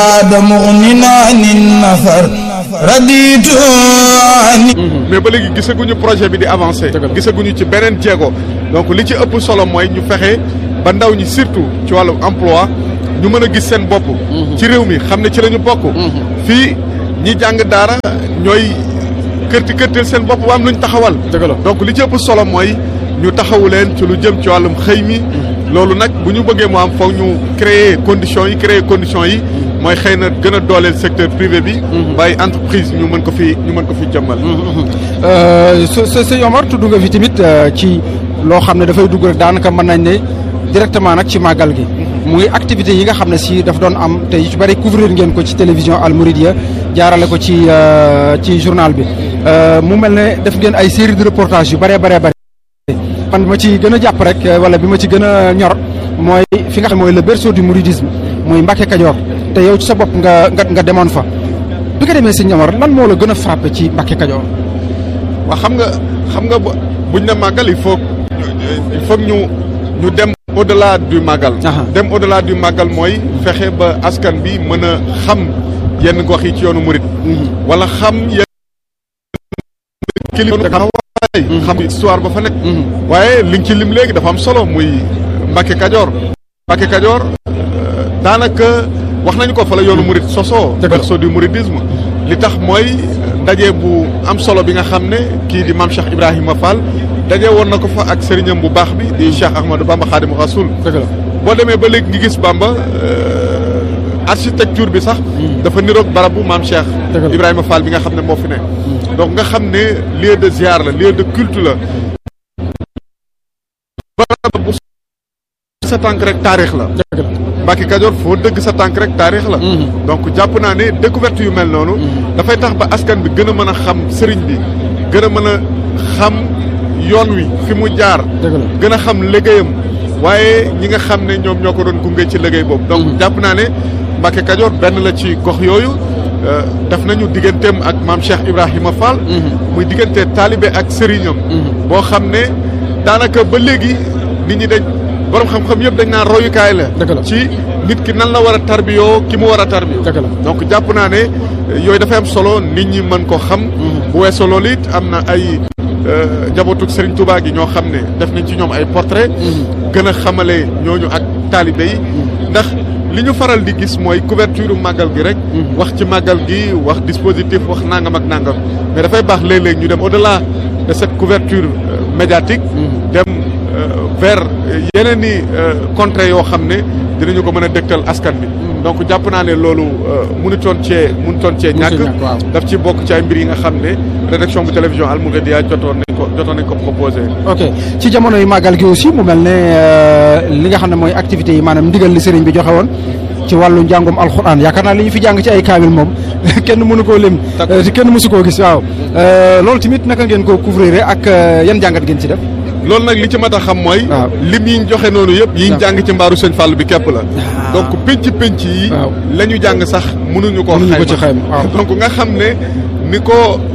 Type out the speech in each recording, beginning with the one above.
هذا مغن عن النفر رديت عن mais ba léegi gisaguñu projet bi di avancé gisaguñu ci beneen jéego donc li ci ëpp solo mooy ñu fexe ba ndaw ñi surtout ci wàllu emploi ñu mën a gis seen bopp ci réew mi xam ne ci la ñu bokk fii ñi jàng daara ñooy kërti kërtil seen bopp ba am luñ taxawal donc li ci ëpp solo mooy ñu taxawu leen ci lu jëm ci wàllum xëy mi loolu nag bu ñu bëggee mu am foog ñu créer conditions yi créer conditions yi mooy xëy na gën a dooleel secteur privé bi bàyyi entreprise ñu mën ko fi ñu mën ko fi jëmmal sa sa sëñ Omar tudd nga fi tamit ci loo xam ne dafay dugg rek daanaka mën nañ ne directement nag ci màggal gi muy activité yi nga xam ne si daf doon am te yu ci bëri couvrir ngeen ko ci télévision Al Mouridiyyah jaarale ko ci ci journal bi mu mel ne def ngeen ay série de reportage yu bëree bëree bëri man bi ma ci gën a jàpp rek wala bi ma ci gën a ñor mooy fi nga xam mooy le berceau du mouridisme muy Mbacke Kajoor te yow ci sa bopp nga nga nga demoon fa bi nga demee sëñ Omar lan moo la gën a frappé ci Mbacke Kajoor waa xam nga xam nga buñ ne màggal il faut il faut ñu ñu dem au delà du màggal dem au delà du màggal mooy fexe ba askan bi mën a xam yenn gox yi ci yoonu murit wala xam yenn kilifa xam histoire ba fa nekk waaye li nga ci lim léegi dafa am solo muy Mbacke Kajoor Mbacke Kajoor daanaka wax nañu ko fa la yoonu murit sosoo berceau du mouridisme li tax mooy ndaje bu am solo bi nga xam ne kii di maam Cheikh Ibrahima Fall daje woon na ko fa ak sëriñam bu baax bi di Cheikh Ahmadou Bamba Khadim Rasoul boo demee ba léegi ngi gis Bamba architecture bi sax dafa niroog barab bu maam Cheikh Ibrahima Fall bi nga xam ne moo fi ne donc nga xam ne lieu de ziar la lieu de culte la barab bu sa tànk rek taarix la Mbacke Kajoor foo dëgg sa tànk rek taarix la donc jàpp naa ne découverte yu mel noonu dafay tax ba askan bi gën a mën a xam sëriñ bi gën a mën a xam yoon wi fi mu jaar gën a xam liggéeyam waaye ñi nga xam ne ñoom ñoo ko doon gunge ci liggéey boobu donc jàpp naa ne Mbacke Kajoor benn la ci gox yooyu def nañu digganteem ak maam Cheikh Ibrahima Fall muy diggante taalibe ak sëriñam boo xam ne daanaka ba léegi nit ñi dañ borom xam-xam yëpp dañ naan royukaay la ci nit ki nan la war a tarbiyoo ki mu war a tarbiyoo donc jàpp naa ne yooyu dafay am solo nit ñi mën ko xam bu weesoo loolu it am na ay njabootu Serigne Touba gi ñoo xam ne def nañ ci ñoom ay portrait gën a xamale ñooñu ak taalibe yi ndax li ñu faral di gis mooy couverture màggal gi rek wax ci màggal gi wax dispositif wax nangam ak nangam mais dafay baax léeg-léeg ñu dem au-delà de cette couverture médiatique dem vers yeneen i contrées yoo xam ne dinañu ko mën a dëgtal askan bi donc jàpp naa ne loolu mënutoon cee mënutoon cee ñàkk daf ci bokk ci ay mbir yi nga xam ne rédaction bu télévision Al Mouridiyyah jotoon nañ ko jotoon nañ ko proposé ok ci jamono yu màggal gi aussi mu mel ne li nga xam ne mooy activités yi maanaam ndigal li sëriñ bi joxe woon ci wàllu njàngum alxuraan yaakaar naa li ñu fi jàng ci ay kaamil moom kenn mënu koo lim kenn mësu koo gis waaw loolu tamit naka ngeen ko couvrir ak yan jàngat ngeen ci def loolu nag li ci mat a xam mooy lim yi ñu joxe noonu yëpp yi ñu jàng ci mbaaru sëñ Fall bi képp la donc pénc pénc yi la ñu jàng sax mënuñu koo xayma donc nga xam ne ni ko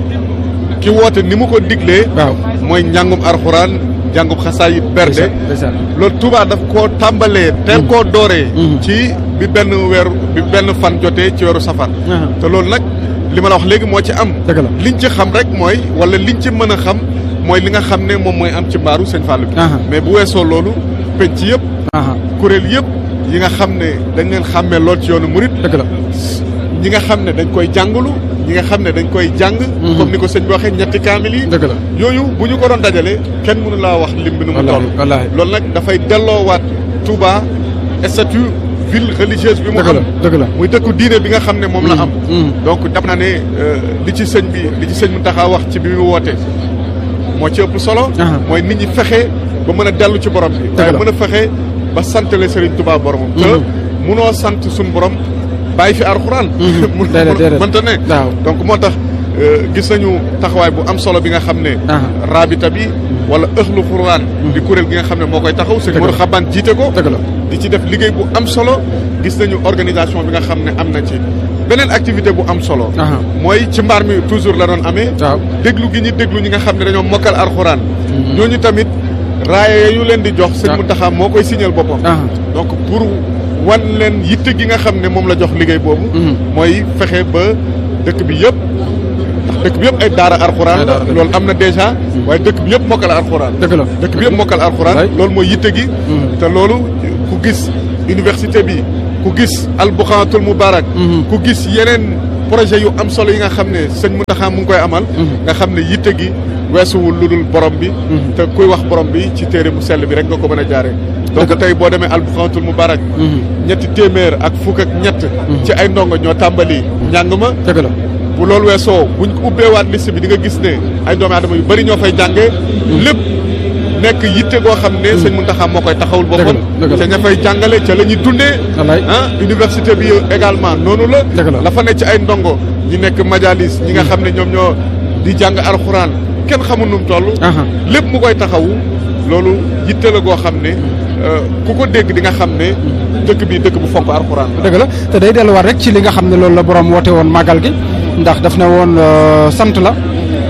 ki woote ni mu ko diglee mooy njàngum arxuraan njàngum xasaayit berde loolu Touba daf koo tàmbalee teel koo dooree ci bi benn weer bi benn fan jotee ci weeru safar te loolu nag li ma la wax léegi moo ci am liñ ci xam rek mooy wala liñ ci mën a xam mooy li nga xam ne moom mooy am ci mbaaru sëñ Fallou bi mais bu weesoo loolu penc yëpp kuréel yëpp yi nga xam ne dañ leen xàmmee lool ci yoonu murit dëgg la ñi nga xam ne dañ koy jàngalu ñi nga xam ne dañ koy jàng comme ni ko sëñ bi waxee ñetti kaamil yi dëgg la yooyu bu ñu ko doon dajale kenn mënu laa wax lim bi nu mu toll loolu nag dafay delloowaat Touba statut ville religieuse bi mu am dëgg la muy dëkku diine bi nga xam ne moom la am donc daf naa ne li ci sëñ bi li ci sëñ mu taxaa wax ci bi mu woote moo ci ëpp solo mooy nit ñi fexe ba mën a dellu ci borom bi waaye mën a fexe ba santale Serigne Touba boromam te munoo sant suñu borom bàyyi fi alxuraan mënta ne donc moo tax gis nañu taxawaay bu am solo bi nga xam ne rabita bi wala ëxlu xuraan di kuréel gi nga xam ne moo koy taxaw sëñ Modou Xaban jiite ko di ci def liggéey bu am solo gis nañu organisation bi nga xam ne am na ci beneen activité bu am solo mooy ci mbaar mi toujours la doon amee déglu gi ñu déglu ñi nga xam ne dañoo mokkal alxuraan ñooñu tamit raaye yu leen di jox sëñ Mountakha moo koy signal boppam donc pour wan leen yitte gi nga xam ne moom la jox liggéey boobu mooy fexe ba dëkk bi yëpp ndax dëkk bi yëpp ay daara alxuraan la loolu am na déjà waaye dëkk bi yëpp mokkal alxuraan dëgg la dëkk bi yëpp mokkal alxuraan loolu mooy yitte gi te loolu ku gis université bi ku gis albuxaatul mubarak ku gis yeneen projet yu am solo yi nga xam ne sëñ Mountakha mu ngi koy amal nga xam ne yitte gi weesuwul lu dul borom bi te kuy wax borom bi ci téere mu sell bi rek nga ko mën a jaaree donc tey boo demee albuxaatul mubarak ñetti téeméer ak fukk ak ñett ci ay ndongo ñoo tàmbali njàng ma dëgg la bu loolu weesoo buñ ko ubbeewaat liste bi di nga gis ne ay doomi aadama yu bëri ñoo fay jàngee lépp nekk yitte goo xam ne sëñ Mountakha moo koy taxawul boppam ca ña fay jàngale ca la ñuy dundee ah université bi également noonu la la fa nekk ci ay ndongo ñi nekk majalis ñi nga xam ne ñoom ñoo di jàng alxuraan kenn xamul nu mu toll lépp mu koy taxawu loolu yitte la goo xam ne ku ko dégg di nga xam ne dëkk bi dëkk bu fonk alxuraan dëgg la te day delluwaat rek ci li nga xam ne loolu la borom woote woon màggal gi ndax daf ne woon sant la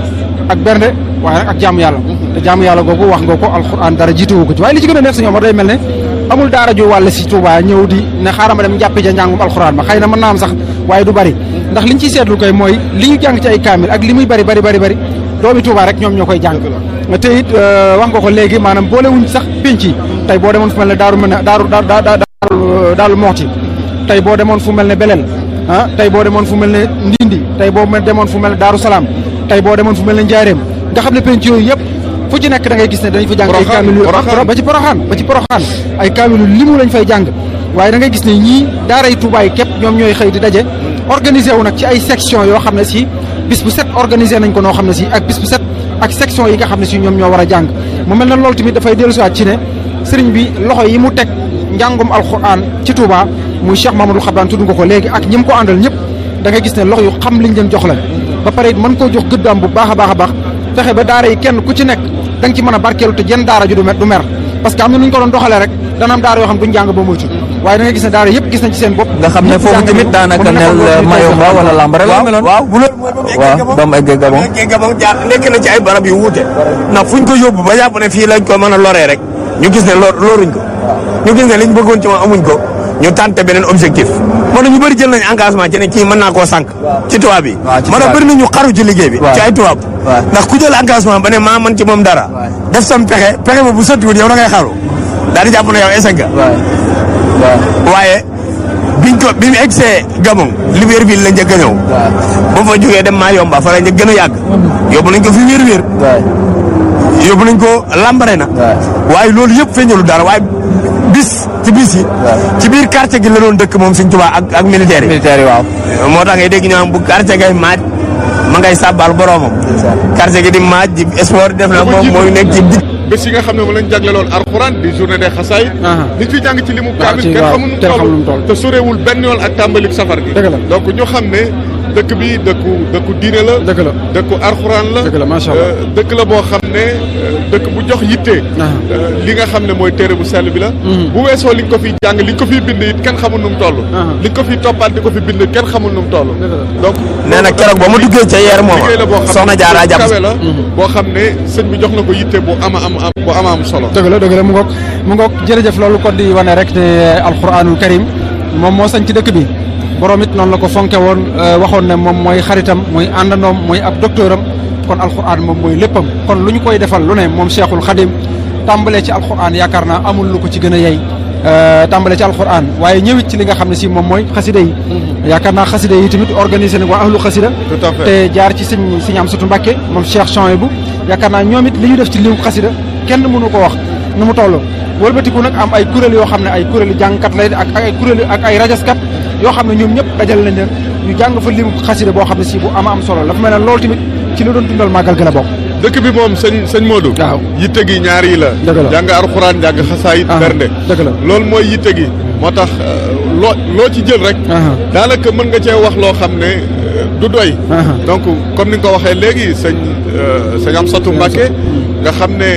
ak bernde waaye nag ak jaamu yàlla te jaamu yàlla googu wax nga ko alxuraan dara jiituwu ko ci waaye li ci gën a neex suñu Omar day mel ne amul daara ju wàll si Touba ñëw di ne xaaral ma dem jàppe ja njàngum alxuraan ma xëy na mën naa am sax waaye du bari ndax liñ ciy seetlu koy mooy li ñu jàng ci ay kaamil ak li muy bari bari bari bari doomi Touba rek ñoom ñoo koy jàng te it wax nga ko léegi maanaam boolewuñ sax pénc yi tey boo demoon fu mel ne daaru mel ne daaru daaru daaru moxti tey boo demoon fu mel ne belel ah tey boo demoon fu mel ne ndindi tey boo demoon fu mel ne daaru salaam tey boo demoon fu mel ne njaareem nga xam ne penc yooyu yëpp fu ci nekk da ngay gis ne dañ fa jàng ay kaamilu ba ci poroxaan ba ci poroxaan ay kaamilu limu lañ fay jàng waaye da ngay gis ne ñii daaray Tuubaa yi képp ñoom ñooy xëy di daje organisé wu nag ci ay section yoo xam ne si bis bu set organisé nañ ko noo xam ne si ak bis bu set ak section yi nga xam ne si ñoom ñoo war a jàng mu mel na loolu tamit dafay dellusiwaat ci ne sëriñ bi loxo yi mu teg njàngum alxuraan ci Touba muy Cheikh Mamadou Xabaan tudd nga ko léegi ak ñi mu ko àndal ñëpp da nga gis ne loxo yu xam liñ leen jox la ba pare it mën koo jox gëddaam bu baax a baax a baax fexe ba daara yi kenn ku ci nekk da nga ci mën a barkeelu te jenn daara ju du mer du mer parce que am na nu ñu ko doon doxalee rek dana am daara yoo xam duñ jàng ba moytu waaye da nga gis ne daara yëpp gis nañ ci seen bopp nga xam ne foofu tamit daanaka nel Mayomba wala Lambaréné la meloon waaw bu loolu mooy waaw ba mu eggee Gabon eggee Gabon jaar nekk na ci ay barab yu wuute ndax fuñ ko yóbbu ba jàpp ne fii lañ ko mën a loree rek ñu gis ne lor loruñ ko ñu gis ne liñ bëggoon ci moom amuñ ko ñu tànte beneen objectif moo tax ñu bëri jël nañ engagement ci ne kii mën naa koo sànq ci tubaab bi moo tax bëri nañu xaru ci liggéey bi ci ay tubaab ndax ku jël engagement ba ne maa mën ci moom dara def sam pexe pexe ba bu sottiwul yow da ngay xaru daal di jàpp ne yow échec nga waaye biñ ko bi mu egsee Gabon Libreville la njëkk a ñëw ba fa jógee dem maa yomba fa la njëkk gën a yàgg yóbbu nañ ko fi wér wér yóbbu nañ ko Lambaréné waaye loolu yëpp feeñalu dara waaye bis ci bis yi ci biir quartier gi la doon dëkk moom Sëñ Tuubaa ak ak militaire yi militaire yi waaw moo tax ngay dégg ñu am bu quartier ngay maaj ma ngay sàbbal boroomam quartier gi di maaj di sport def na moom mooy nekk ci dig bés yi nga xam ne moom lañ jagleloon alxuraan di journée des xasaayid nit fi jàng ci limu kaamil kenn xamul nu toll te sorewul benn yoon ak tàmbalik safar gi donc ñu xam ne dëkk bi dëkku dëkku diine la dëgg la dëkku alxuraan la dëgg la macha allah dëkk la boo xam ne dëkk bu jox yitte li nga xam ne mooy téere bu sell bi la bu weesoo liñ ko fiy jàng liñ ko fiy bind it kenn xamul nu mu toll liñ ko fiy toppaat di ko fi bind kenn xamul nu mu toll donc nee na keroog ba mu duggee ca yeer moom liggéey la boo xam soxna Jaara jàpp kawe la boo xam ne sëñ bi jox na ko yitte bu ama am am bu ama am solo dëgg la dëgg la mu ngoog mu ngoog jërëjëf loolu kon di wane rek ne alquranul karim moom moo sañ ci dëkk bi borom it noonu la ko fonke woon waxoon ne moom mooy xaritam mooy àndandoom mooy ab docteuram kon alquran moom mooy léppam kon lu ñu koy defal lu ne moom cheikhul xadim tàmbalee ci alquran yaakaar naa amul lu ko ci gën a yey tàmbalee ci alquran waaye ñëwit ci li nga xam ne si moom mooy xasida yi yaakaar naa xasida yi tamit organisé na waa ahlu xasida te jaar ci sëñ sëñ am sutu Mbàkke moom cheikh Chouaïbou yaakaar naa ñoom it li ñu def ci liw xasida kenn mënu ko wax nu mu toll wëlbatiku nag am ay kuréel yoo xam ne ay kuréelu jàngkat lay ak ay kuréel ak ay rajaskat yoo xam ne ñoom ñëpp dajal lañ leen ñu jàng fa limu xasida boo xam ne si bu ama am solo dafa mel ne loolu tamit ci la doon dundal màggal gën a bokk dëkk bi moom sëñ sëñ Modou waaw yitte gi ñaar yi la dëgg la jàng alxuraan jàng xasaayit bernde dëgg la loolu mooy yitte gi moo tax loo loo ci jël rek daanaka mën nga cee wax loo xam ne du doy donc comme ni nga ko waxee léegi sëñ sëñ Amsatou Mbacké nga xam ne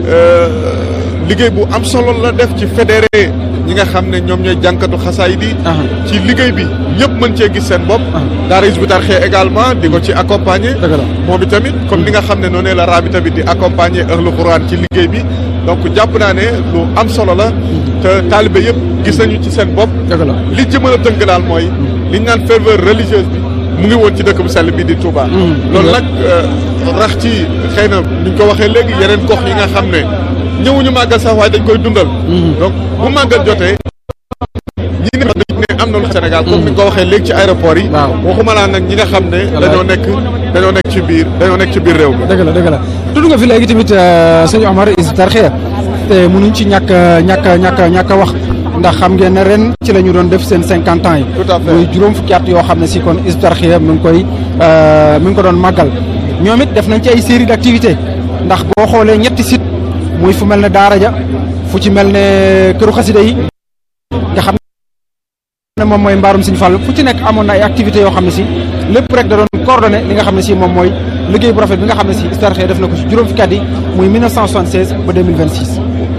liggéey bu am solo la def ci fédéré ñi nga xam ne ñoom ñooy jànkatu xasaayid yi ci liggéey bi ñëpp mën cee gis seen bopp daara Hizbut Tarqiyyah également di ko ci accompagner moom i tamit comme ni nga xam ne noonu la Rabita bi di accompagner ahlu Quran ci liggéey bi donc jàpp naa ne lu am solo la te taalibe yëpp gis nañu ci seen bopp dëgg la li ci mën a tënk daal mooy li ñu naan ferveur religieuse bi mu ngi woon ci dëkk bu sell bi di Touba loolu nag rax ci xëy na ni ñu ko waxee léegi yeneen gox yi nga xam ne ñëwuñu màggal sax waaye dañ koy dundal donc bu màggal jotee ñi ne dañ ne am na lu Sénégal comme ni nga ko waxee léegi ci aéroport yi Waaw. waxuma laa nag ñi nga xam ne dañoo nekk dañoo nekk ci biir dañoo nekk ci biir réew mi dëgg la dëgg la tudd nga fi léegi tamit sëñ Omar Hizbut Tarqiyyah te mënuñ ci ñàkk a ñàkk a ñàkk a ñàkk a wax ndax xam ngeen ne ren ci la ñu doon def seen cinquante ans yi Tout à fait. muy juróom fukki at yoo xam ne si kon Hizbut Tarqiyyah mi ngi koy euh, mi ngi ko doon màggal ñoom it def nañ ci ay série d'activités ndax boo xoolee ñetti site muy fu mel ne Daara ja fu ci mel ne këru xasida yi nga xam ne moom mooy mbaarum Sëñ Fall fu ci nekk amoon na ay activités yoo xam ne si lépp rek da doon coordonné li nga xam ne si moom mooy liggéey bu rafet bi nga xam ne si Hizbut Tarqiyyah def na ko si juróom fukki at yi muy 1976 ba 2026.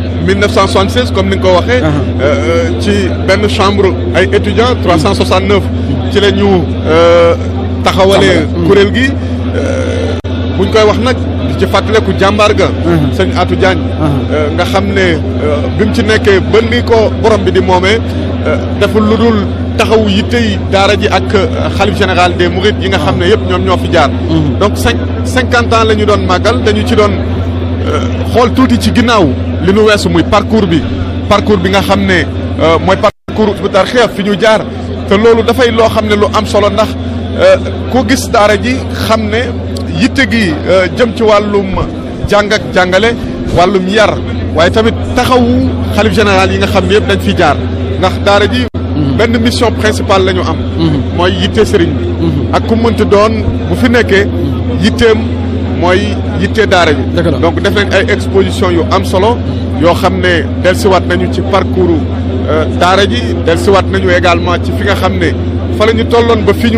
1976 comme ni nga ko waxee. euh, ci benn chambre ay étudiants 369. ci la ñu euh, taxawalee kuréel gi. euh, buñ koy wax nag di ci fàttaleku jàmbaar ga. sëñ Atou Diagne. euh, nga xam ne euh, bi mu ci nekkee ba ni ko borom bi di moomee euh, deful lu dul taxawu yittey daara ji ak euh, xalif général des Mourides yi nga xam ne yëpp ñoom ñoo fi jaar. donc cinq cinquante ans la ñu doon màggal dañu ci doon. xool tuuti ci ginnaaw li nu weesu muy parcours bi parcours bi nga xam ne euh, mooy parcours Hizbut Tarqiyyah fi ñu jaar te loolu dafay loo xam ne lu am solo ndax euh, ku gis daara ji xam ne yitte gi euh, jëm ci wàllum jàng ak jàngale wàllum yar waaye tamit taxawu xalif général yi nga xam ne yëpp dañ fi jaar ndax daara ji benn mission principale la ñu am mooy yitte sëriñ bi ak ku mënti doon bu fi nekkee yitteem mooy yitte daara bi Dëgg la. donc def nañ ay exposition yu am solo yoo xam ne dellusiwaat nañu ci parcours euh, daara ji dellusiwaat nañu également ci fi nga xam ne fa la ñu tolloon ba fi ñu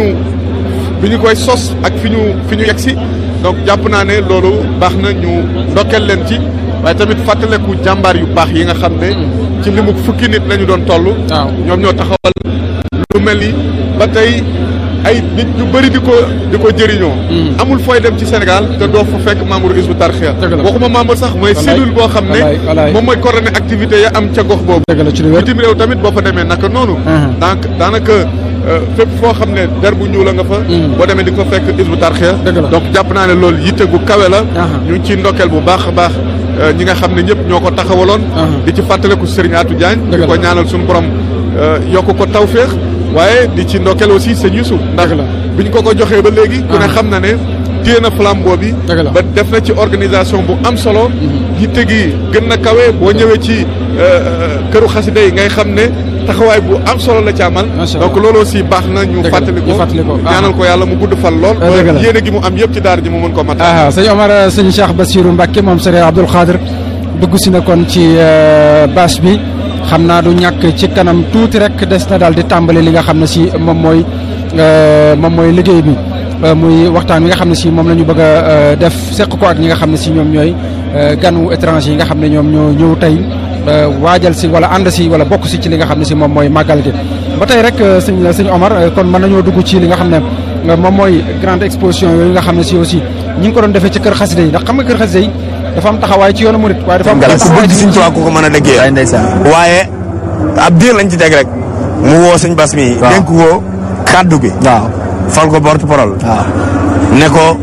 bi ñu koy sos ak fi ñu fi ñu yegsi donc jàpp naa ne loolu baax na ñu ndokkeel leen ci waaye tamit fàttaleku jàmbaar yu baax yi nga xam ne ci limu fukki nit la ñu doon toll waaw. ñoom ñoo taxawal lu mel ni ba tey ay nit ñu bëri di ko di ko jëriñoo amul fooy dem ci Sénégal te doo fa fekk membre Hizbut Tarqiyyah Dëgg la. waxuma membre sax mooy Wallaay. cellule boo xam Wallaay, ne wallaay. moom mooy coordonné activité ya am ca gox boobu dëgg la ci lu wér. bitim réew tamit boo fa demee naka noonu Mhm. donc daanaka euh, fépp foo xam ne der bu ñuul a nga fa boo demee di ko fekk Hizbut Tarqiyyah Dëgg la. donc jàpp naa ne loolu yitte gu kawe la Aha. ñu ngi ciy ndokkeel bu baax a baax euh, ñi nga xam ne ñëpp ñoo ko taxawaloon Aha. di ci fàttaleku Serigne Atou Diagne Dëgg di ko la. ñaanal suñu borom euh, yokk ko tawféex waaye di ci ndokkeel aussi sëñ Youssouf ndax Dëgg la. bi ñu ko ko joxee ba léegi ku ne Aha. xam na ne téye na flambeau bi Dëgg la. ba def na ci organisation bu am solo yitte gi gën na kawe boo ñëwee ci euh, këru xasida yi ngay xam ne taxawaay bu am solo la ci amal Macha Allah. donc loolu aussi baax na ñu Dëgg la, fàttali ñu ko fàttali ko. ñaanal ko yàlla mu gudd fal lool Ah, dëgg la. ba yéene gi mu am yëpp ci daara ji mu mën ko matal ah sëñ Omar sëñ Cheikh Bassirou Mbacke moom sëriñ Abdoul Khadir dugg si na kon ci euh, bâche bi xam naa du ñàkk ci kanam tuuti rek des na daal di tàmbali li nga xam ne si moom mooy euh, moom mooy liggéey bi Euh, muy waxtaan wi nga xam ne si moom la ñu bëgg a euh, def seq ko ak ñi nga xam ne si ñoom ñooy euh, ganu étranger yi nga xam ne ñoom ñoo ñëw tey euh, waajal si wala ànd si wala bokk si ci li nga xam ne si moom mooy màggal gi ba tey rek euh, sëñ sëñ Omar euh, kon mën nañoo dugg ci li nga xam ne euh, moom mooy grande exposition yooyu nga xam ne si aussi ñi ngi ko doon defee ci kër xasida yi ndax xam nga kër xasida yi dafa am taxawaay ci yoonu murit waaye dafa am ku taxawaay bëgg ci Sëñ Tuubaa ku ko mën a waay dëggee ndeysaan waaye ab diir lañ ci teg rek mu woo sëñ Bass mi Waaw. dénk ko kàddu gi waaw fal ko porte parole waaw ne ko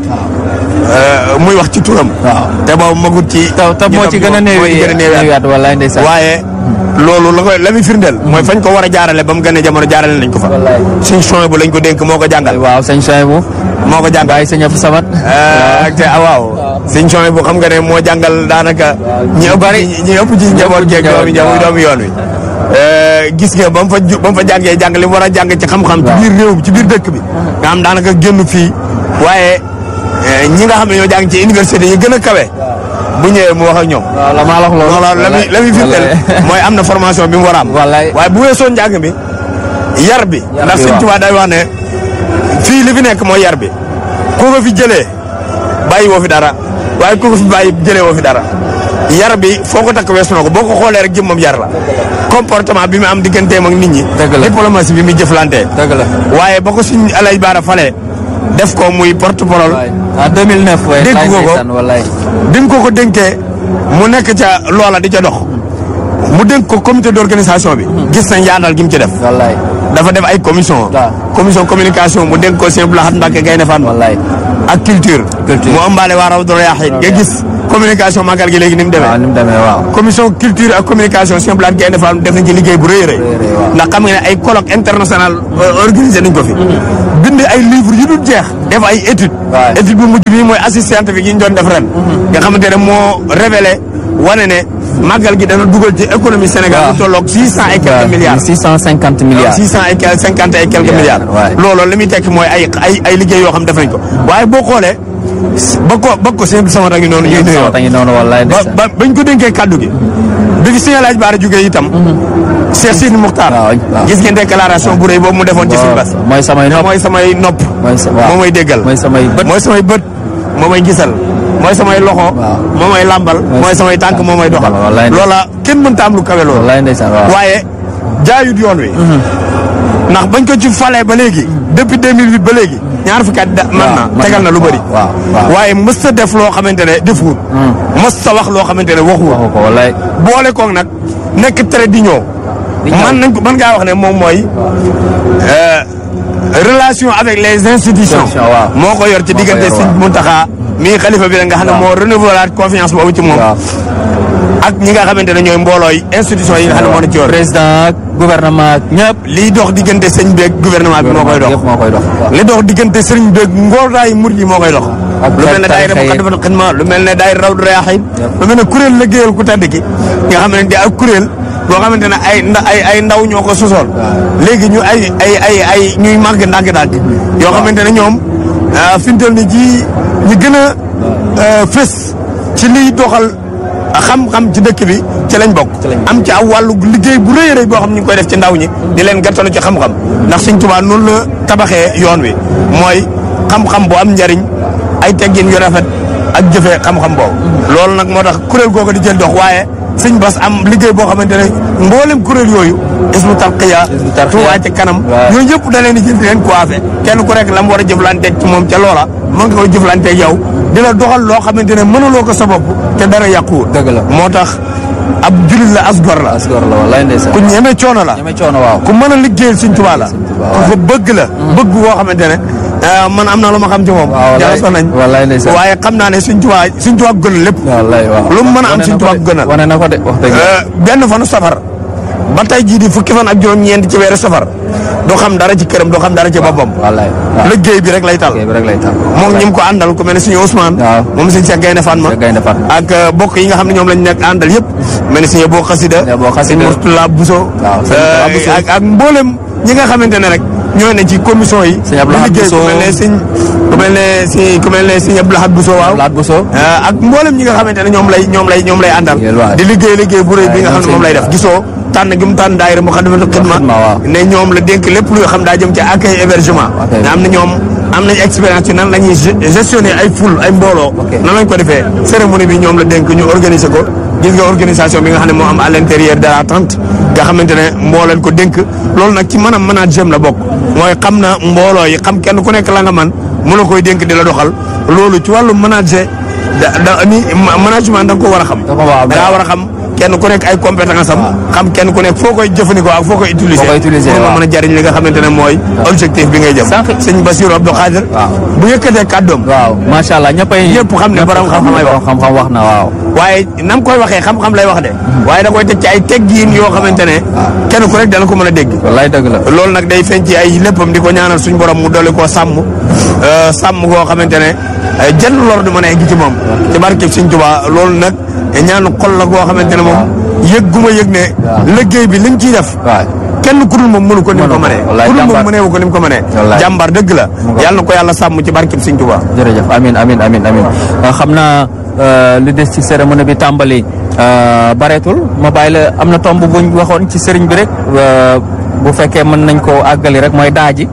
euh, muy wax ci turam waaw te boobu magut ci te te moo ci gën a moo ci néewi gën a néewi at. néewiyaat wallaay ndeysaan waaye loolu la koy la muy firndeel mooy fañ ko war a jaarale ba mu gën a jamono jaarale nañ ko fa Wallaay. suñ chong bu lañ ko dénk moo ko jàngal waaw sëñ Soyebu moo ko jàngal bàyyi sëñ Abdou Samad Euh, ak te ah waaw suñ chong bu xam nga ne moo jàngal daanaka ñi ëpp bari. ci ñi ëpp ci njaboot geeg doomi doomi doomi yoon wi Euh, gis nga ba mu fa ju ba mu fa jàngee jàng li mu war a jàng ci xam-xam ci biir réew bi ci biir dëkk bi nga xam daanaka génn fii waaye euh, ñi nga xam ne ñoo jàng ci université yi gën a kawe bu ñëwee mu wax ak ñoom waaw la maa la wax loolu loolu la muy la muy firndeel Wallaay. mooy am na formation bi mu war a am Wallaay. waaye bu weesoo njàng mi yar bi Yar ndax bi, Sëñ waaw. Tuubaa day wax ne fii li fi nekk mooy yar bi ku ko fi jëlee bàyyi woo fi dara waaye ku ko fi bàyyi jëlee woo fi dara yar bi foo ko takk weesu na ko boo ko xoolee rek jëm moom yar la comportement bi mu am digganteem ak nit ñi Dëgg la. diplomatie bi muy jëflantee dëgg la waaye ba ko suñ alay baara falee def ko muy porte parole waay en 2009 waay Dégg laay nga ko? ndeysaan wallaay bi mu ko ko dénkee mu nekk ca loola di ca dox mu dénk ko comité d'organisation bi gis nañ yaatal gi mu ci def wallaay dafa def ay commission waaw. commission communication mu dénk ko Sëñ Abdou Lahad Mbacké Gaïndé Fatma wallaay ak culture Culture. mu ëmbaale waa Rawdu Rayaahiin nga gis communication màggal gi léegi ni mu demee waaw ni mu demee waaw commission culture ak communication Sëñ Abdou Lahad Gaïndé Fatma def nañ ci liggéey bu rëy a rëy waaw. ndax xam nga ne ay colloque international euh, organisé nañ ko fi bind ay livres yu dul jeex def ay études waaw. étude bu mujj bi mooy assise scientifique yi ñu doon def ren nga xamante ne moo révélé wane ne màggal gi dana dugal ci économie Sénégal waaw. lu tolloog six cent et quelques milliards six cent cinquante milliards six cent et quelques cinquante et quelques Milliards, milliards ouais. loolu li muy tekki mooy ay ay ay liggéey yoo xam def nañ ko waaye boo xoolee ba ko ba ko seen sama ngi noonu ñuy nuyoo ta ngi noonu wallaay ba ndeysaan ba bañ ko dénkee kàddu gi bi fi Sëñ Alaaji Baara jógee itam Cheikh Sidi Muxtaar waaw, waaw. gis ngeen déclaration bu rëy boobu mu defoon ci suñu bas mooy samay nopp mooy samay nopp mooy sa waaw moo may déggal mooy samay bët mooy samay bët moo may gisal mooy samay loxo Waaw. moo may làmbal mooy samay tànk moo may doxal wallaay ndeysaan. loola kenn mënta am lu kawe loolu wallaay ndeysaan waaw waaye jaayut yoon wi ndax bañ ko ci falee ba léegi depuis 2008 ba léegi ñaar fukki at da- man na man tegal na lu bëri waaw waaw waaye mës ta def loo xamante ne defuwut mës ta wax loo xamante ne waxuwut waxu ko wallaay boole koog nag nekk très d'union Di ñëw. man nañ ko man ngaa wax ne moom mooy euh, relation avec les institutions Institutions, waaw. moo ko yor ci Moo ko diggante yor, Sëñ waaw. Muntaxa mii xalifa bi la nga xam ne Waaw. moo renouveler confiance boobu ci moom waaw ak ñi nga xamante ne ñooy mboolooy institution yi nga xam ne moo na ci yor président ak gouvernement ak ñëpp liy dox diggante sëñ beeg gouvernement bi moo koy dox yëpp moo koy dox li dox diggante sëriñ beeg ngóoraayu murid yi moo koy dox Ak lu mel ne daayira tarixa yi. Muqaddamatul Xidma lu mel ne daayira Rawdu Rayaahiin lu mel ne kuréel liggéeyal ku tedd ki nga xamante ne ak kuréel boo xamante ne ay nda ay ay ndaw ñoo ko sosool léegi ñu ay ay ay ay ñuy màgg ndànk-ndànk yoo xamante ne ñoom ah, fi mu toll nii ji ñi gën a ah, fës ci liy doxal xam-xam ci dëkk bi ci lañ bokk am ci aw wàllu liggéey bu rëy a rëy boo xam ñu ngi koy def ci ndaw ñi di leen gàttalu ci xam-xam ndax Sëñ Tuubaa noonu la tabaxee yoon wi mooy xam-xam bu am njariñ ay teggin yu rafet ak jëfee xam-xam boobu loolu nag moo tax kuréel googu di jël dox waaye sëñ Bass am liggéey boo xamante ne mboolem kuréel yooyu ismu tarqiya Hizbut Tarqiyyah. Tuubaa ci kanam waaw. yooyu yëpp da leen di jël di leen coiffé kenn ku rek la mu war a jëflanteeg ci moom ca loola mën nga koy jëflanteeg yow di la doxal loo xamante ne mënuloo ko sa bopp te dara yàquwul Dëgg la. moo tax ab julit la as gor la asgor la wallaay ndeysaan ku ñeme coono la ñeme coono waaw ku mën a liggéeyal Sëñ Tuubaa la Tuubaa, ku ko bëgg la bëgg boo xamante ne ah, man am na lu ma xam ci moom waaw wallaay jaxasoo nañ wallaay ndeysaan waaye xam naa ne Sëñ Tuubaa Sëñ Tuubaa gënal lépp wallaay waaw lu mu mën a am Wane Sëñ na ko Tuubaa de. gënal. wane na ko de wax dëgg Euh, benn fanu safar ba tey jii di fukki fan ak juróom-ñeent ci weeru safar du xam dara ci këram du xam dara ci boppam wallaay waaw liggéey bi rek lay tal kii bi rek lay taal moom ñi mu ko àndal ku mel ne suñu Ousmane waaw. moom sëñ Cheikh Gaynde Fatma Cheikh Gaynde Fatma. ak euh, bokk yi nga xam ne ñoom lañ nekk àndal yëpp mel ne suñu boo xasida Sëñ Abo Xasida. sëñ Murtala Bousso Waaw, sëñ Murtala Bousso. ak ak mboolem ñi nga xamante ne rek ñooy ne ci commission yi Sëñ Abdou di Lahad liggéey ku Bousso. mel ne sëñ ku mel ne si ku mel ne sëñ Abdou Lahad Bousso waaw laat bu soo Euh, ak mboolem ñi nga xamante ne ñoom lay ñoom lay ñoom lay àndal Yéen waa. di liggéey liggéey bu rëy bi nga xam ne moom lay def gisoo tànn gi mu tànn daayira Muxaddamatul Xidma Xidma, waaw. ne ñoom la dénk lépp luy xam daa jëm ci accueil hébergement Accueil. ne am na ñoom am nañ expérience ci nan la ñuy ge- gestionner ay foule ay mbooloo Ok. nan lañ ko defee cérémonie bi ñoom la dénk ñu organiser ko gis nga organisation bi nga xam ne moo am à l'intérieur de la tente nga xamante ne moo leen ko dénk loolu nag ci mën a management la bokk mooy xam na mbooloo yi xam kenn ku nekk la nga man mu la koy dénk di la doxal loolu ci wàllu manager da da ni ma- management da nga ko war a xam Da ko war a- da ngaa war a xam kenn ku nekk ay compétence am xam kenn ku nekk foo koy jëfandikoo ak foo koy utiliser Foo koy utiliser, pour nga waaw. mën a jariñ li nga xamante ne mooy objectif bi ngay jëm Sànq- sëñ Bassirou Abdou Khadir Waaw. bu yëkkatee kàddoom waaw macha allah ñëppay Ñëpp xam ne borom xam-xam ay wax. borom xam-xam wax na waaw waaye nam koy waxee xam-xam lay wax de waaye da koy teg ci ay teggiin yoo xamante ne kenn ku rek dana ko mën a dégg wallaay dëgg la loolu nag day feeñ ci ay léppam di ko ñaanal suñ borom mu dolli koo sàmm euh, sàmm koo xamante ne euh, jenn lor du mën a egg ci moom ci barkeb Sëñ Tuubaa loolu nag ñaanu xol la koo xamante ne moom yëg gu ma yëg ne liggéey bi liñ ciy def waaw kenn ku dul moom mënu ko ni mu ko Mënu ko. mënee Wallaay ku dul moom jàmbaar. mënee wu ko ni mu ko mënee Wallaay. jàmbaar dëgg la ko. yàlla na ko yàlla sàmm ci barkeb Sëñ Tuubaa jërëjëf amin amin amin amin Euh, xam naa euh, li des ci cérémonie bi tàmbali euh, bareetul ma bàyyi la am na tomb buñ waxoon ci sëriñ bi rek euh, bu fekkee mën nañ koo àggali rek mooy daaji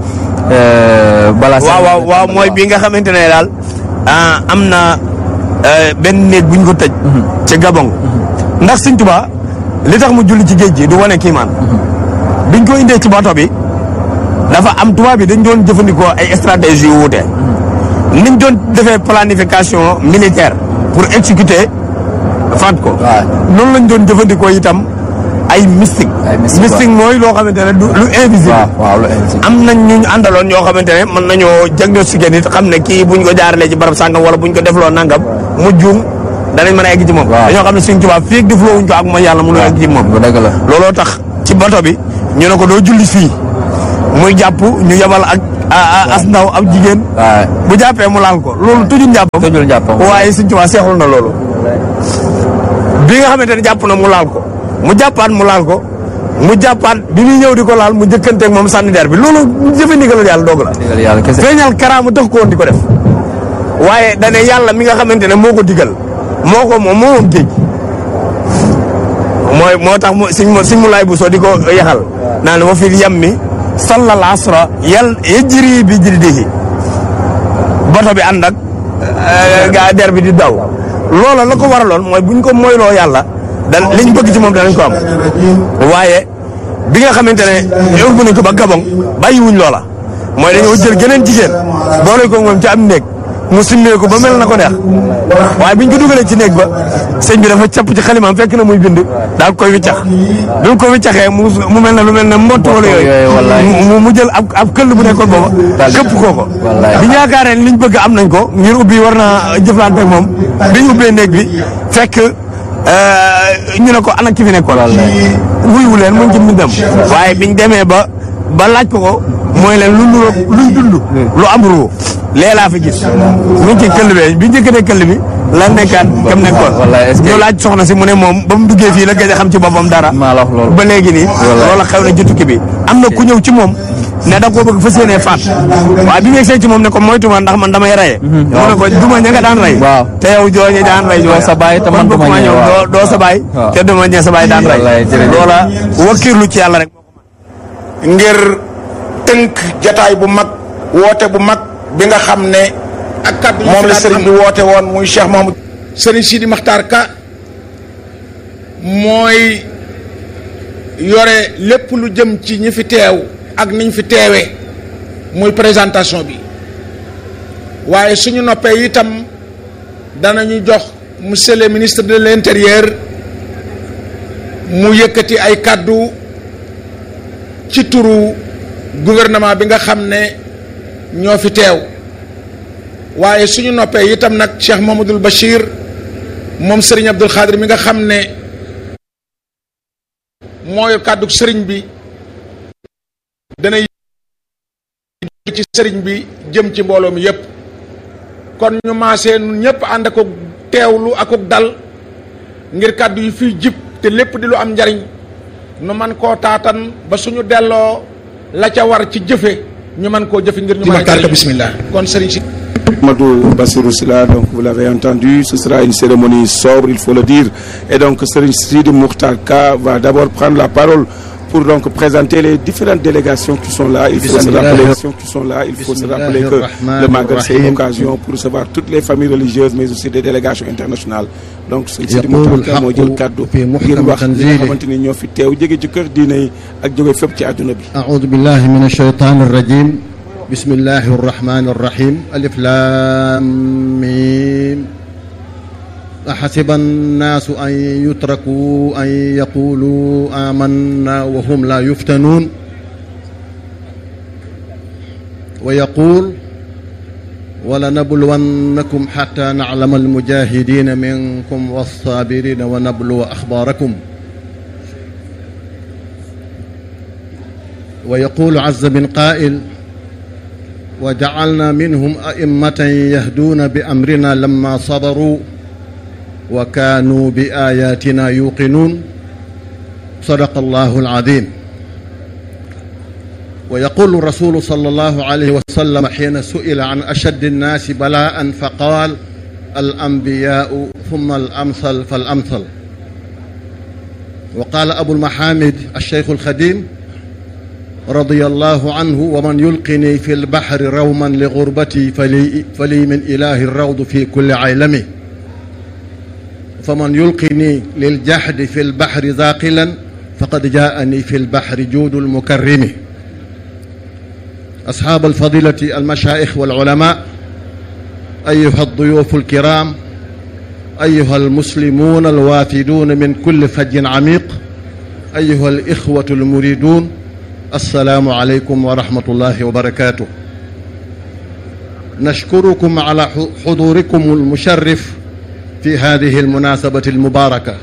euh, balaa waaw waaw cérémonie bi waaw tàmbali, mooy bi nga xamante ne daal ah, am na euh, benn néeg bu ñu ko tëj ci Gabon ndax Sëñ Tuubaa li tax mu julli ci géej gi du wane kiimaan biñ ko indee ci bato bi dafa am tubaab bi dañ doon jëfandikoo ay stratégie yu wuute niñ doon defee planification militaire pour exécuter faat ko waaw. noonu lañ doon jëfandikoo itam ay mystique Ay mystique, mystique mooy loo xamante ne du lu invisible waaw waaw lu invisible. am nañ ñu ñu àndaloon ñoo xamante ne mën nañoo diagnostiqué nit xam ne kii buñ ko jaaralee ci barab sàngam wala buñ ko defloo nangam mu juum danañ mën a egg ci moom Waaw. dañoo xam ne suñ tubaab fii ak defloo wuñ ko ak mooy yàlla mënu egg ci moom bu dëgg la. looloo tax ci bato bi ñu ne ko doo julli fii muy jàpp ñu yebal ak a- a- as ndaw ab jigéen waaw bu jàppee mu laal ko loolu tujul njàppam tëjul njàppam. waaye suñ tubaab seexul na loolu bi nga xamante ne jàpp na mu laal ko mu jàppaat mu laal ko mu jàppaat bi muy ñëw di ko laal mu jëkkanteeg moom sànni der bi loolu jëfe ndigalal yàlla doog la digal yàlla kese. feeñal karaama tax ko woon di ko def waaye dane yàlla mi nga xamante ne moo ko digal moo ko moom moo moom géej mooy moo tax mu siñ mu siñ mu laay bu soo di ko yaxal naan wa fil yammi sallal asra yal yajri bi jildihi bato bi ànd ak gaa der bi di daw loola la ko waraloon mooy buñ ko moyloo yàlla dan liñ bëgg ci moom danañ ko am waaye bi nga xamante ne yóbbu nañ ko ba Gabon bàyyiwuñ loola mooy dañoo jël geneen jigéen boole ko moom ci am néeg mu simmee ko ba mel na ko neex waaye biñ ko dugalee ci néeg ba sëñ bi dafa capp ci xalimaam fekk na muy bind daal koy wiccax bi mu ko wiccaxee mu mu mel ne lu mel ne mbott wala yooyu, wallaay. yooyu mu mu jël ab ab këll bu nekkoon booba Daal di- këpp koo ko wallaay. bi ñu yaakaaree ne liñ bëgg am nañ ko ngir ubbi war naa jëflante ak moom biñ ubbee néeg bi fekk euh, ñu ne ko ana ki fi nekkoon wuyu leen mu ngi ci mbindam waaye biñ demee ba ba laaj ko ko mooy leen lu nuroo luñ dund lu am ruu lee laa fi gis mu ngi ci këll bee bi njëkkatee këll bi la nekkaat kam nekkoon wallaay, est-ce que- ñu laaj soxna si mu ne moom ba mu duggee fii la gëj a xam ci boppam dara maa la wax loolu. ba léegi nii Wallaay. loola xew na ci tukki bi am na ku ñëw ci moom ne da koo bëgg fas yéenee faat waaye bi ñu egsee ci moom ne ko moytuma ndax man damay raye mu ne ko duma ña nga daan ray Waaw. te yow jooñu daan ray Doo sa baay te man kon duma bokkuma ñee, ñëw waaw. doo doo sa baay Waaw. te duma ñee sa baay daan ray Wallaay, jërëjëf. loola wakkiirlu ci yàlla rek ngir tënk jataay bu mag woote bu mag bi nga xam ne ak kaddu moom la sëriñ bi woote woon muy Cheikh Mahamadou Serigne Sidi Makhtar Ka mooy yore lépp lu jëm ci ñi fi teew ak niñ fi teewee muy présentation bi waaye suñu noppee itam danañu jox monsieur le ministre de l'intérieur mu yëkkati ay kaddu ci turu gouvernement bi nga xam ne ñoo fi teew waaye suñu noppee itam nag Cheikh Mamadou Bachir moom Serigne Abdoul Khadir mi nga xam ne mooy kàddu Serigne bi dana ci Serigne bi jëm ci mbooloo mi yépp kon ñu maasee nun ñëpp ànd ak teewlu ak dal ngir kàddu yi fiy jib te lépp di lu am njariñ nu man koo taatan ba suñu delloo la ca war ci jëfe ñu man koo jëfe ngir ñu mën a jariñ bismillah kon Serigne si Madou Bassirou Sylla donc vous l'avez entendu ce sera une cérémonie sobre il faut le dire et donc Serigne Sidi Mokhtar Ka va d'abord prendre la parole pour donc présenter les différentes délégations qui sont là il faut se rappeler qui sont là il faut se rappeler que le Magal c'est une occasion pour recevoir toutes les familles religieuses mais aussi des délégations internationales donc Serigne Sidi Mokhtar Ka moo jël kàddu ngir wax ñi nga xamante ni ñoo fi teew jóge ci kër diine yi ak jóge fépp ci àdduna bi أعوذ بالله من الشيطان الرجيم بسم الله الرحمن الرحيم ألف لام ميم أحسب الناس أن يتركوا أن يقولوا آمنا وهم لا يفتنون ويقول ولنبلونكم حتى نعلم المجاهدين منكم والصابرين ونبلو أخباركم ويقول عز من قائل وجعلنا منهم أئمة يهدون بأمرنا لما صبروا وكانوا بآياتنا يوقنون صدق الله العظيم ويقول الرسول صلى الله عليه وسلم حين سئل عن أشد الناس بلاء فقال الأنبياء ثم الأمثل فالأمثل وقال أبو المحامد الشيخ الخديم رضي الله عنه ومن يلقني في البحر روما لغربتي فلي, فلي من إله الروض في كل عيلمه فمن يلقني للجحد في البحر ذاقلا فقد جاءني في البحر جود المكرم أصحاب الفضيلة المشايخ والعلماء أيها الضيوف الكرام أيها المسلمون الوافدون من كل فج عميق أيها الإخوة المريدون السلام عليكم ورحمة الله وبركاته نشكركم على حضوركم المشرف في هذه المناسبة المباركة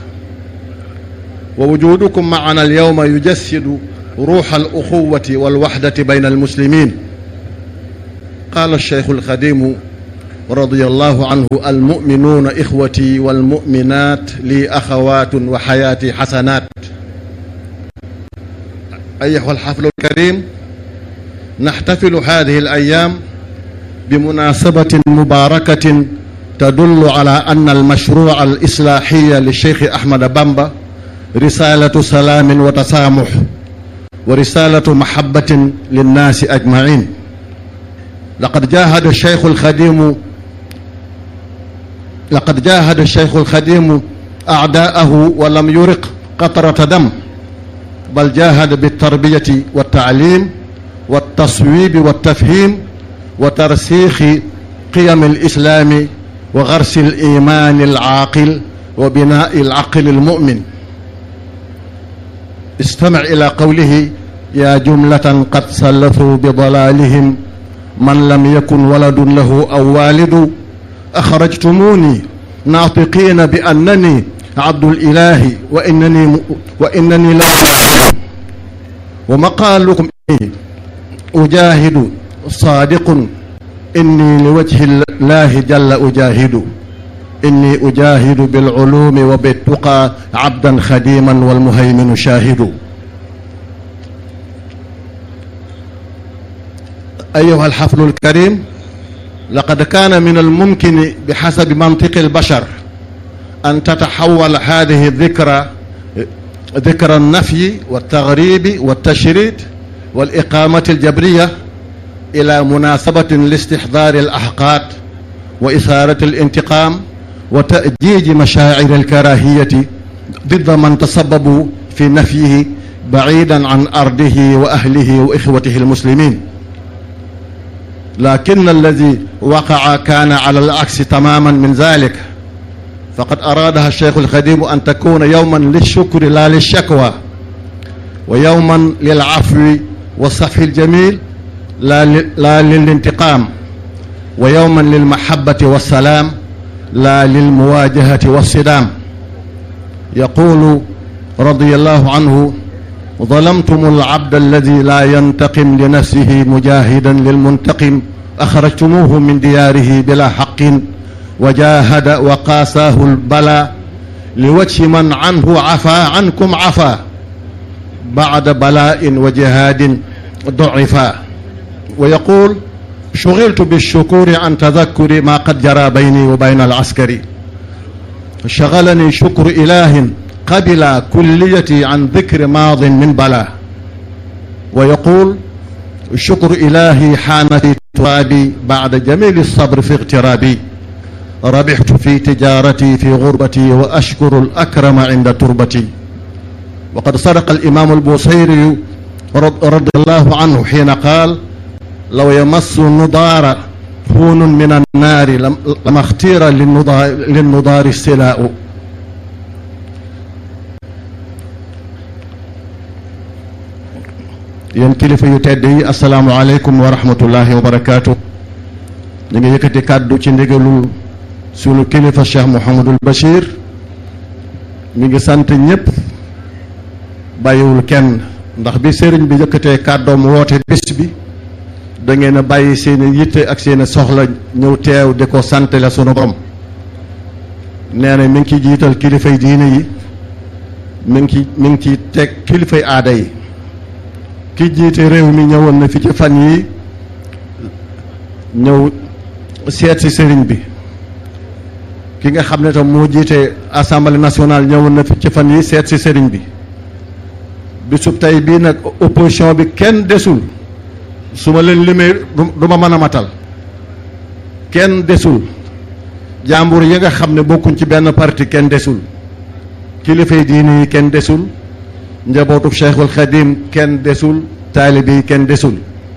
ووجودكم معنا اليوم يجسد روح الأخوة والوحدة بين المسلمين قال الشيخ الخديم رضي الله عنه المؤمنون إخوتي والمؤمنات لي أخوات وحياتي حسنات أيها الحفل الكريم نحتفل هذه الأيام بمناسبة مباركة تدل على أن المشروع الإصلاحي للشيخ أحمد بامبا رسالة سلام وتسامح ورسالة محبة للناس أجمعين لقد جاهد الشيخ الخديم لقد جاهد الشيخ الخديم أعداءه ولم يرق قطرة دم بل جاهد بالتربية والتعليم والتصويب والتفهيم وترسيخ قيم الإسلام وغرس الإيمان العاقل وبناء العقل المؤمن استمع إلى قوله يا جملة قد سلفوا بضلالهم من لم يكن ولد له أو والد أخرجتموني ناطقين بأنني عبد الإله وإنني وإنني لا ومقالكم إيه أجاهد صادق إني لوجه الله جل أجاهد إني أجاهد بالعلوم وبالتقى عبدا خديما والمهيمن شاهد أيها الحفل الكريم لقد كان من الممكن بحسب منطق البشر أن تتحول هذه الذكرى ذكرى النفي والتغريب والتشريد والإقامة الجبرية إلى مناسبة لاستحضار الأحقاد وإثارة الانتقام وتأجيج مشاعر الكراهية ضد من تسببوا في نفيه بعيدا عن أرضه وأهله وإخوته المسلمين لكن الذي وقع كان على العكس تماما من ذلك فقد أرادها الشيخ الخديم أن تكون يوما للشكر لا للشكوى ويوما للعفو والصفح الجميل لا, لا للانتقام ويوما للمحبة والسلام لا للمواجهة والصدام يقول رضي الله عنه ظلمتم العبد الذي لا ينتقم لنفسه مجاهدا للمنتقم أخرجتموه من دياره بلا حق وجاهد وقاساه البلاء لوجه من عنه عفا عنكم عفا بعد بلاء وجهاد ضعفا ويقول شغلت بالشكور عن تذكر ما قد جرى بيني وبين العسكري شغلني شكر إله قبل كليتي عن ذكر ماض من بلا ويقول شكر إلهي حان في ترابي بعد جميل الصبر في اغترابي ربحت في تجارتي في غربتي وأشكر الأكرم عند تربتي وقد صدق الإمام البوصيري رضي الله عنه حين قال لو يمس النضار هون من النار لما اختير للنضار, للنضار السلاء yéen kilifa yu tedd yi asalaamualeykum wa rahmatullahi wa barakaatu ñu ngi yëkkati kàddu ci ndigalul sunu kilifa cheikh Mouhamadul Bachir mi ngi sant ñëpp bàyyiwul kenn ndax bi sëriñ bi yëkkatee kàddoom woote bés bi da ngeen a bàyyi seen yitte ak seen soxla ñëw teew di ko sant la sunu borom nee na mi ngi ciy jiital kilifay diine yi mi ngi ci mi ngi ci teg kilifay aada yi ki jiite réew mi ñëwoon na fi ci fan yi ñëw seet si sëriñ bi ki nga xam ne tam moo jiite assemblée nationale ñëwoon na fi ci fan yi seet si sëriñ bi bisub tey bii nag opposition bi kenn desul su ma leen limee du ma mën a matal kenn desul jàmbur yi nga xam ne bokkuñ ci benn parti kenn desul kilifay diine yi kenn desul njabootu cheikhul xadim kenn desul taalibe yi kenn desul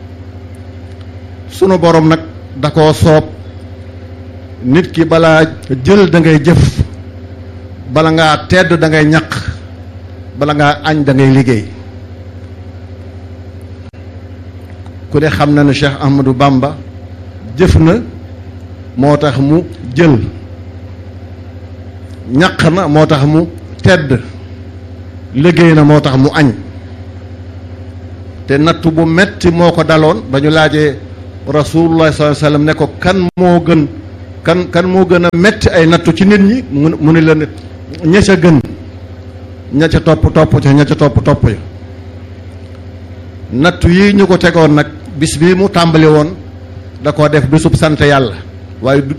sunu borom nag da koo soob nit ki balaa jël da ngay jëf bala ngaa tedd da ngay ñaq bala ngaa añ da ngay liggéey ku ne xam na ne Cheikh Ahmadou Bamba jëf na moo tax mu jël ñaq na moo tax mu tedd liggéey na moo tax mu añ te nattu bu metti moo ko daloon ba ñu laajee rasulullah sallallahu alayhi wasallam ne ko kan moo gën kan kan moo gën a metti ay nattu ci nit ñi mu mu ni la ne ña ca gën ña ca topp topp ca ña ca topp topp ya nattu yi ñu ko tegoon nag bis bii mu tàmbali woon da koo def bisub sant yàlla waaye du